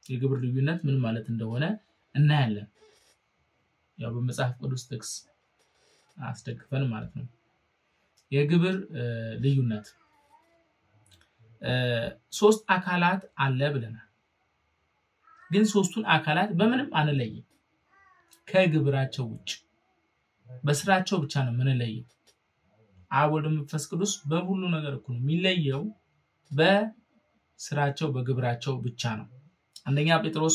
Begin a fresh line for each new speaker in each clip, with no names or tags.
የግብር ልዩነት ምን ማለት እንደሆነ እናያለን። ያው በመጽሐፍ ቅዱስ ጥቅስ አስደግፈን ማለት ነው። የግብር ልዩነት ሶስት አካላት አለ ብለናል። ግን ሶስቱን አካላት በምንም አንለይም ከግብራቸው ውጭ በስራቸው ብቻ ነው የምንለየው። አብ ወልድ መንፈስ ቅዱስ በሁሉ ነገር እኩል ነው። የሚለየው በስራቸው በግብራቸው ብቻ ነው። አንደኛ ጴጥሮስ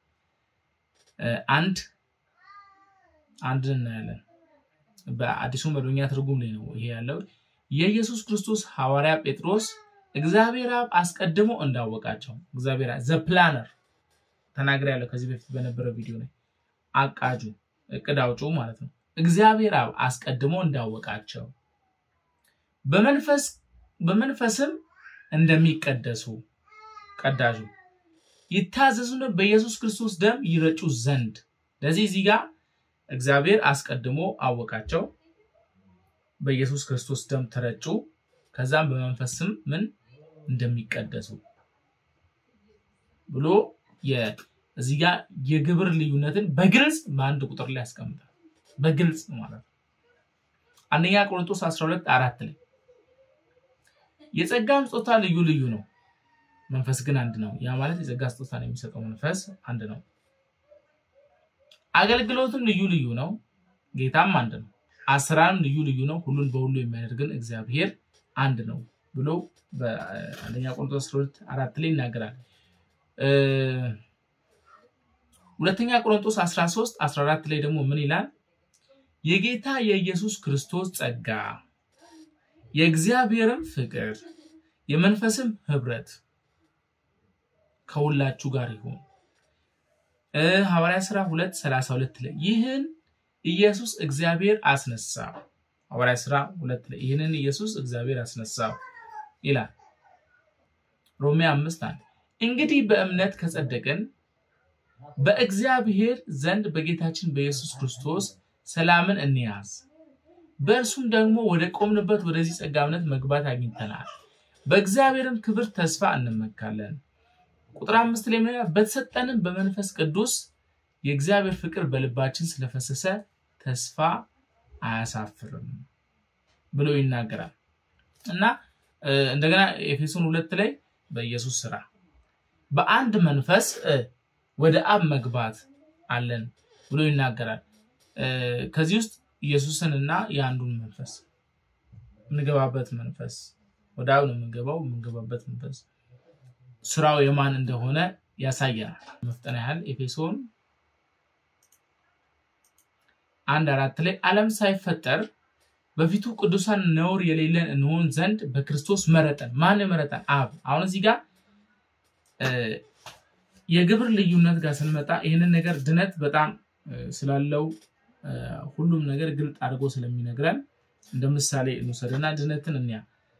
አንድ አንድ እናያለን። በአዲሱ መደበኛ ትርጉም ላይ ነው ይሄ ያለው። የኢየሱስ ክርስቶስ ሐዋርያ ጴጥሮስ እግዚአብሔር አብ አስቀድሞ እንዳወቃቸው እግዚአብሔር ዘፕላነር ተናግሬ ያለው ከዚህ በፊት በነበረ ቪዲዮ ላይ አቃጁ እቅድ አውጩ ማለት ነው። እግዚአብሔር አብ አስቀድሞ እንዳወቃቸው በመንፈስ በመንፈስም እንደሚቀደሱ ቀዳጁ ይታዘዙን በኢየሱስ ክርስቶስ ደም ይረጩ ዘንድ ለዚህ እዚህ ጋር እግዚአብሔር አስቀድሞ አወቃቸው፣ በኢየሱስ ክርስቶስ ደም ተረጩ፣ ከዛም በመንፈስም ምን እንደሚቀደሱ ብሎ እዚህ ጋር የግብር ልዩነትን በግልጽ በአንድ ቁጥር ላይ ያስቀምጣል። በግልጽ ማለት ነው። አንደኛ ቆሮንቶስ 12 አራት ላይ የጸጋም ስጦታ ልዩ ልዩ ነው፣ መንፈስ ግን አንድ ነው። ያ ማለት የጸጋ ስጦታን የሚሰጠው መንፈስ አንድ ነው። አገልግሎትም ልዩ ልዩ ነው፣ ጌታም አንድ ነው። አሰራርም ልዩ ልዩ ነው፣ ሁሉን በሁሉ የሚያደርግን እግዚአብሔር አንድ ነው ብሎ በአንደኛ ቆሮንቶስ 12 አራት ላይ ይናገራል። ሁለተኛ ቆሮንቶስ 13 14 ላይ ደግሞ ምን ይላል? የጌታ የኢየሱስ ክርስቶስ ጸጋ የእግዚአብሔርም ፍቅር የመንፈስም ህብረት ከሁላችሁ ጋር ይሁን። ሐዋርያ ሥራ 2 32 ላይ ይህን ኢየሱስ እግዚአብሔር አስነሳው። ሐዋርያ ሥራ 2 ላይ ይህንን ኢየሱስ እግዚአብሔር አስነሳው ይላል። ሮሜ 5 1 እንግዲህ በእምነት ከጸደቅን በእግዚአብሔር ዘንድ በጌታችን በኢየሱስ ክርስቶስ ሰላምን እንያዝ። በእርሱም ደግሞ ወደ ቆምንበት ወደዚህ ጸጋ እምነት መግባት አግኝተናል። በእግዚአብሔርም ክብር ተስፋ እንመካለን። ቁጥር አምስት ላይ ምን በተሰጠንም በመንፈስ ቅዱስ የእግዚአብሔር ፍቅር በልባችን ስለፈሰሰ ተስፋ አያሳፍርም ብሎ ይናገራል እና እንደገና ኤፌሶን ሁለት ላይ በኢየሱስ ስራ በአንድ መንፈስ ወደ አብ መግባት አለን ብሎ ይናገራል። ከዚህ ውስጥ ኢየሱስን እና የአንዱን መንፈስ የምንገባበት መንፈስ ወደ አብ ነው የምንገባው። የምንገባበት መንፈስ ስራው የማን እንደሆነ ያሳየናል። መፍጠን ያህል ኤፌሶን አንድ አራት ላይ ዓለም ሳይፈጠር በፊቱ ቅዱሳን ነውር የሌለን እንሆን ዘንድ በክርስቶስ መረጠን። ማን መረጠን? አብ። አሁን እዚህ ጋር የግብር ልዩነት ጋር ስንመጣ ይህንን ነገር ድነት በጣም ስላለው ሁሉም ነገር ግልጥ አድርጎ ስለሚነግረን እንደ ምሳሌ እንውሰድና ድነትን እንያ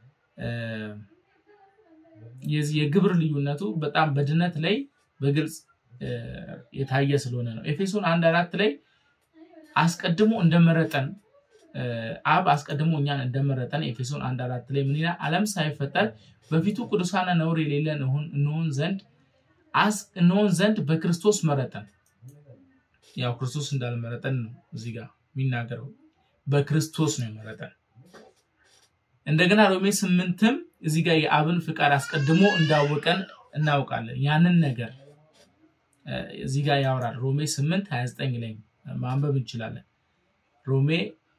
የግብር ልዩነቱ በጣም በድነት ላይ በግልጽ የታየ ስለሆነ ነው። ኤፌሶን አንድ አራት ላይ አስቀድሞ እንደመረጠን አብ አስቀድሞ እኛን እንደመረጠን ኤፌሶን አንድ አራት ላይ ምን ይላል? ዓለም ሳይፈጠር በፊቱ ቅዱሳና ነውር የሌለን እንሆን ዘንድ እንሆን ዘንድ በክርስቶስ መረጠን። ያው ክርስቶስ እንዳልመረጠን ነው እዚህ ጋር የሚናገረው። በክርስቶስ ነው የመረጠን። እንደገና ሮሜ ስምንትም እዚህ ጋር የአብን ፍቃድ አስቀድሞ እንዳወቀን እናውቃለን። ያንን ነገር እዚህ ጋር ያወራል። ሮሜ ስምንት ሀያ ዘጠኝ ላይ ማንበብ እንችላለን። ሮሜ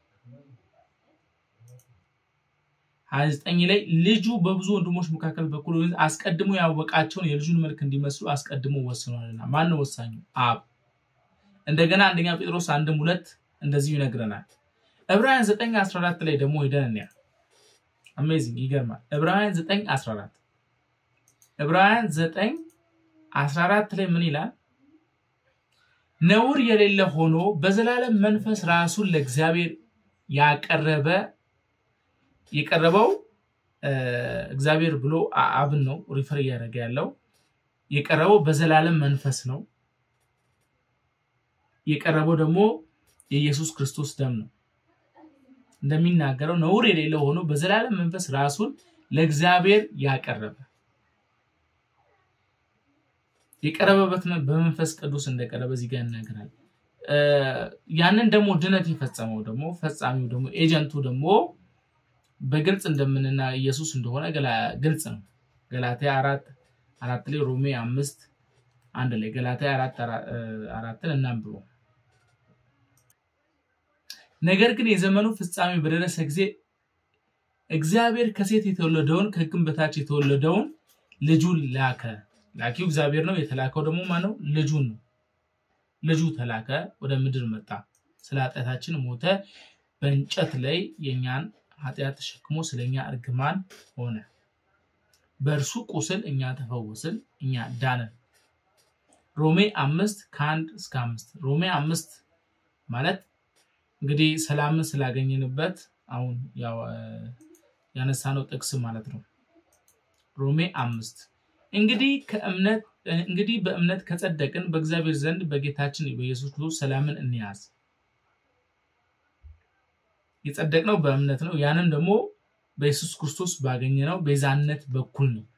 ሀያ ዘጠኝ ላይ ልጁ በብዙ ወንድሞች መካከል በኩል አስቀድሞ ያወቃቸውን የልጁን መልክ እንዲመስሉ አስቀድሞ ወስኗልና። ማን ነው ወሳኙ? አብ። እንደገና አንደኛ ጴጥሮስ አንድም ሁለት እንደዚሁ ይነግረናል። ዕብራውያን 9 14 ላይ ደግሞ ሄደን እንያ። አሜዚንግ ይገርማል። ዕብራውያን 9 14 ዕብራውያን 9 14 ላይ ምን ይላል? ነውር የሌለ ሆኖ በዘላለም መንፈስ ራሱን ለእግዚአብሔር ያቀረበ የቀረበው እግዚአብሔር ብሎ አብን ነው ሪፈር እያደረገ ያለው የቀረበው በዘላለም መንፈስ ነው። የቀረበው ደግሞ የኢየሱስ ክርስቶስ ደም ነው። እንደሚናገረው ነውር የሌለው ሆኖ በዘላለም መንፈስ ራሱን ለእግዚአብሔር ያቀረበ የቀረበበት በመንፈስ ቅዱስ እንደቀረበ እዚህ ጋር ይናገራል። ያንን ደግሞ ድነት የፈጸመው ደግሞ ፈጻሚው ደግሞ ኤጀንቱ ደግሞ በግልጽ እንደምንና ኢየሱስ እንደሆነ ግልጽ ነው። ገላትያ አራት አራት ላይ ሮሜ አምስት አንድ ላይ ገላትያ አራት አራትን እናንብበው። ነገር ግን የዘመኑ ፍጻሜ በደረሰ ጊዜ እግዚአብሔር ከሴት የተወለደውን ከሕግም በታች የተወለደውን ልጁን ላከ። ላኪው እግዚአብሔር ነው። የተላከው ደግሞ ማነው? ልጁን ነው። ልጁ ተላከ፣ ወደ ምድር መጣ፣ ስለ ኃጢአታችን ሞተ፣ በእንጨት ላይ የእኛን ኃጢአት ተሸክሞ ስለኛ እርግማን ሆነ። በእርሱ ቁስል እኛ ተፈወስን፣ እኛ ዳንን። ሮሜ አምስት ከአንድ እስከ አምስት ሮሜ አምስት ማለት እንግዲህ ሰላምን ስላገኘንበት አሁን ያነሳነው ጥቅስ ማለት ነው። ሮሜ አምስት እንግዲህ ከእምነት እንግዲህ በእምነት ከጸደቅን በእግዚአብሔር ዘንድ በጌታችን በኢየሱስ ክርስቶስ ሰላምን እንያዝ። የጸደቅነው በእምነት ነው። ያንም ደግሞ በኢየሱስ ክርስቶስ ባገኘነው ቤዛነት በኩል ነው።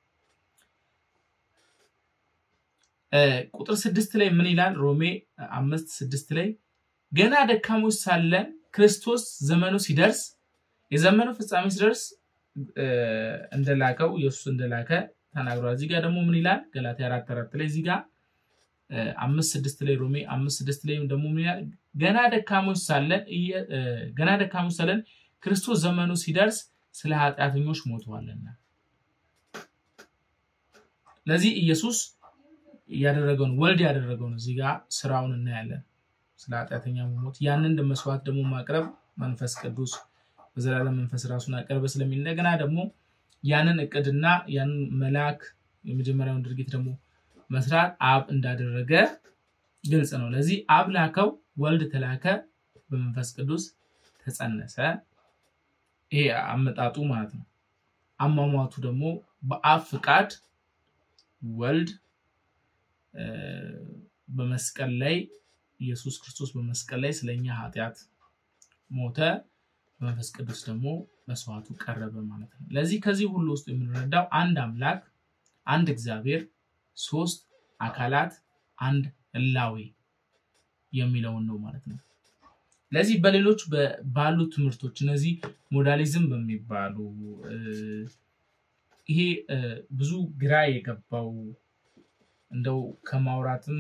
ቁጥር ስድስት ላይ ምን ይላል? ሮሜ አምስት ስድስት ላይ ገና ደካሞች ሳለን ክርስቶስ ዘመኑ ሲደርስ የዘመኑ ፍጻሜ ሲደርስ እንደላከው ኢየሱስ እንደላከ ተናግሯል። እዚህ ጋር ደግሞ ምን ይላል? ገላትያ አራት አራት ላይ እዚህ ጋር አምስት ስድስት ላይ ሮሜ አምስት ስድስት ላይ ደግሞ ምን ይላል? ገና ደካሞች ሳለን ገና ደካሞች ሳለን ክርስቶስ ዘመኑ ሲደርስ ስለ ኃጢአተኞች ሞተዋልና። ለዚህ ኢየሱስ ያደረገውን ወልድ ያደረገውን እዚህ ጋር ስራውን እናያለን። ስለ ኃጢአተኛ መሞት ያንን መስዋዕት ደግሞ ማቅረብ መንፈስ ቅዱስ በዘላለም መንፈስ ራሱን አቀረበ ስለሚል እንደገና ደግሞ ያንን እቅድና ያንን መልአክ የመጀመሪያውን ድርጊት ደግሞ መስራት አብ እንዳደረገ ግልጽ ነው። ለዚህ አብ ላከው፣ ወልድ ተላከ፣ በመንፈስ ቅዱስ ተጸነሰ። ይሄ አመጣጡ ማለት ነው። አሟሟቱ ደግሞ በአብ ፍቃድ ወልድ በመስቀል ላይ ኢየሱስ ክርስቶስ በመስቀል ላይ ስለኛ ኃጢአት ሞተ፣ በመንፈስ ቅዱስ ደግሞ መስዋዕቱ ቀረበ ማለት ነው። ለዚህ ከዚህ ሁሉ ውስጥ የምንረዳው አንድ አምላክ፣ አንድ እግዚአብሔር፣ ሶስት አካላት፣ አንድ ህላዌ የሚለውን ነው ማለት ነው። ለዚህ በሌሎች ባሉ ትምህርቶች እነዚህ ሞዳሊዝም በሚባሉ ይሄ ብዙ ግራ የገባው እንደው ከማውራትም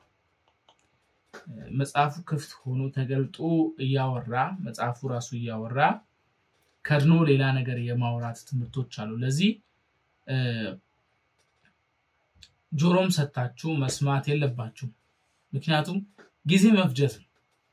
መጽሐፉ ክፍት ሆኖ ተገልጦ እያወራ መጽሐፉ ራሱ እያወራ ከድኖ ሌላ ነገር የማውራት ትምህርቶች አሉ። ለዚህ ጆሮም ሰታችሁ መስማት የለባችሁ። ምክንያቱም ጊዜ መፍጀት ነው።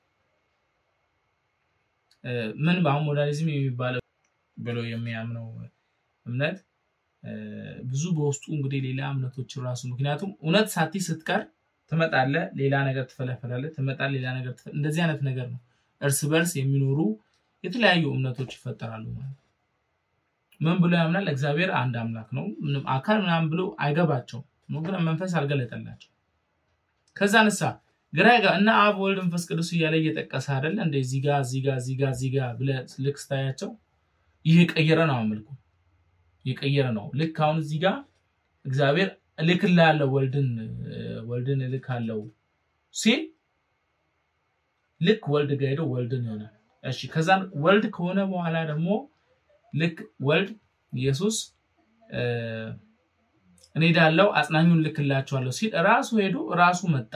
ምን በአሁን ሞዳሊዝም የሚባለው ብሎ የሚያምነው እምነት ብዙ በውስጡ እንግዲህ ሌላ እምነቶች ራሱ ምክንያቱም እውነት ሳቲ ስትቀር ትመጣለ፣ ሌላ ነገር ትፈለፈላለ፣ ትመጣለ፣ ሌላ ነገር እንደዚህ አይነት ነገር ነው። እርስ በርስ የሚኖሩ የተለያዩ እምነቶች ይፈጠራሉ ማለት ነው። ምን ብሎ ያምናል? እግዚአብሔር አንድ አምላክ ነው፣ ምንም አካል ምናምን ብሎ አይገባቸውም። ግን መንፈስ አልገለጠላቸው። ከዛ ንሳ ግራ እና አብ ወልድ መንፈስ ቅዱስ እያለ እየጠቀሰ አይደለ እንደ እዚህ ጋ እዚህ ጋ እዚህ ጋ እዚህ ጋ ብለህ ልክ ስታያቸው ይህ የቀየረ ነው አመልኩ የቀየረ ነው። ልክ አሁን እዚህ ጋር እግዚአብሔር እልክልሃለሁ ወልድን ወልድን እልካለሁ ሲል ልክ ወልድ ጋር ሄዶ ወልድን ይሆናል። እሺ ከዛን ወልድ ከሆነ በኋላ ደግሞ ልክ ወልድ ኢየሱስ እኔ ሄዳለሁ አጽናኙን ልክላቸዋለሁ ሲል ራሱ ሄዶ ራሱ መጣ።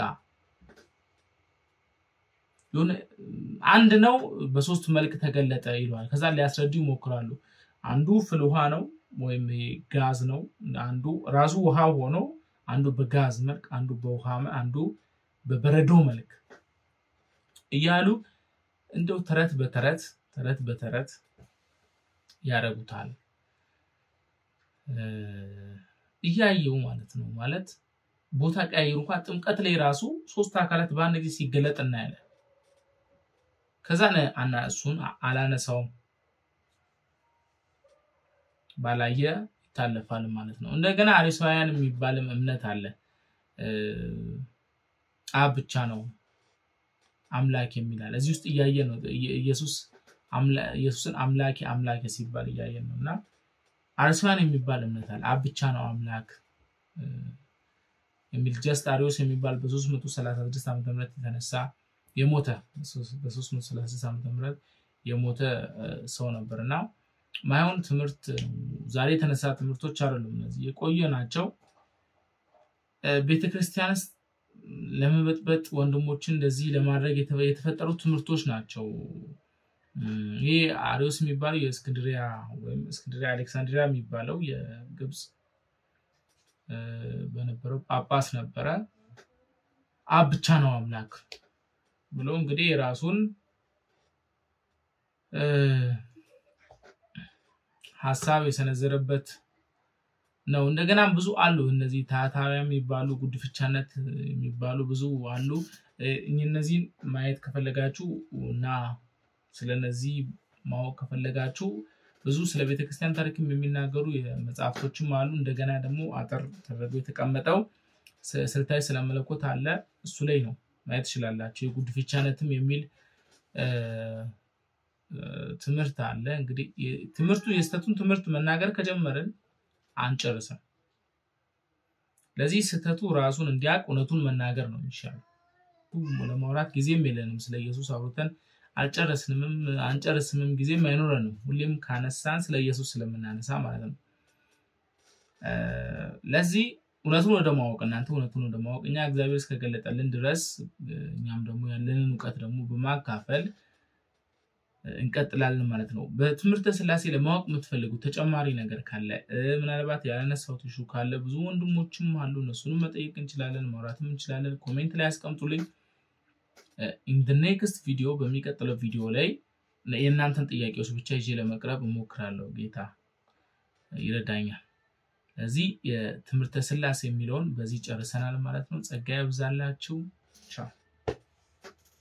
አንድ ነው በሶስት መልክ ተገለጠ ይለዋል። ከዛ ሊያስረዱ ይሞክራሉ። አንዱ ፍል ውሃ ነው ወይም ጋዝ ነው። አንዱ ራሱ ውሃ ሆኖ አንዱ በጋዝ መልክ፣ አንዱ በውሃ አንዱ በበረዶ መልክ እያሉ እንደው ተረት በተረት ተረት በተረት ያደርጉታል። እያየው ማለት ነው። ማለት ቦታ ቀያየሩ እንኳን ጥምቀት ላይ ራሱ ሶስት አካላት በአንድ ጊዜ ሲገለጥ እናያለን። ከዛ አና እሱን አላነሳውም ባላየ ይታለፋል ማለት ነው። እንደገና አሪሳውያን የሚባልም እምነት አለ። አብ ብቻ ነው አምላክ የሚላል እዚህ ውስጥ እያየ ነው። ኢየሱስን አምላኬ አምላኬ ሲባል እያየን ነው። እና አሪሳውያን የሚባል እምነት አለ። አብ ብቻ ነው አምላክ የሚል ጀስት አሪዮስ የሚባል በ336 ዓ ም የተነሳ የሞተ በ336 ዓ ም የሞተ ሰው ነበር እና ማይሆን ትምህርት ዛሬ የተነሳ ትምህርቶች አይደሉም። እነዚህ የቆየ ናቸው። ቤተክርስቲያን ውስጥ ለመበጥበጥ ወንድሞችን እንደዚህ ለማድረግ የተፈጠሩ ትምህርቶች ናቸው። ይህ አሪዮስ የሚባለው የእስክንድሪያ ወይም እስክንድሪያ አሌክሳንድሪያ የሚባለው የግብፅ በነበረው ጳጳስ ነበረ። አብ ብቻ ነው አምላክ ብሎ እንግዲህ የራሱን ሀሳብ የሰነዘረበት ነው። እንደገናም ብዙ አሉ። እነዚህ ታህታውያን የሚባሉ ጉድፍቻነት የሚባሉ ብዙ አሉ። እነዚህን ማየት ከፈለጋችሁ እና ስለነዚህ ማወቅ ከፈለጋችሁ ብዙ ስለ ቤተክርስቲያን ታሪክም የሚናገሩ መጽሐፍቶችም አሉ። እንደገና ደግሞ አጠር ተደርጎ የተቀመጠው ስልታዊ ስለመለኮት አለ። እሱ ላይ ነው ማየት ትችላላችሁ። የጉድፍቻነትም የሚል ትምህርት አለ። እንግዲህ ትምህርቱ የስህተቱን ትምህርት መናገር ከጀመርን አንጨርስም። ለዚህ ስህተቱ ራሱን እንዲያውቅ እውነቱን መናገር ነው የሚሻለው። ለማውራት ጊዜም የለንም። ስለ ኢየሱስ አውርተን አልጨረስንምም አንጨርስምም፣ ጊዜም አይኖረንም። ሁሌም ካነሳን ስለ ኢየሱስ ስለምናነሳ ማለት ነው። ለዚህ እውነቱን ወደ ማወቅ እናንተ እውነቱን ወደ ማወቅ እኛ እግዚአብሔር እስከገለጠልን ድረስ እኛም ደግሞ ያለንን እውቀት ደግሞ በማካፈል እንቀጥላለን ማለት ነው። በትምህርተ ስላሴ ለማወቅ የምትፈልጉት ተጨማሪ ነገር ካለ ምናልባት ያላነሳሁት ሹ ካለ ብዙ ወንድሞችም አሉ። እነሱንም መጠየቅ እንችላለን፣ ማውራትም እንችላለን። ኮሜንት ላይ ያስቀምጡልኝ። ኢንደ ኔክስት ቪዲዮ በሚቀጥለው ቪዲዮ ላይ የእናንተን ጥያቄዎች ብቻ ይዤ ለመቅረብ እሞክራለሁ። ጌታ ይረዳኛል። ስለዚህ የትምህርተ ስላሴ የሚለውን በዚህ ጨርሰናል ማለት ነው። ጸጋ ይብዛላችሁ። ቻው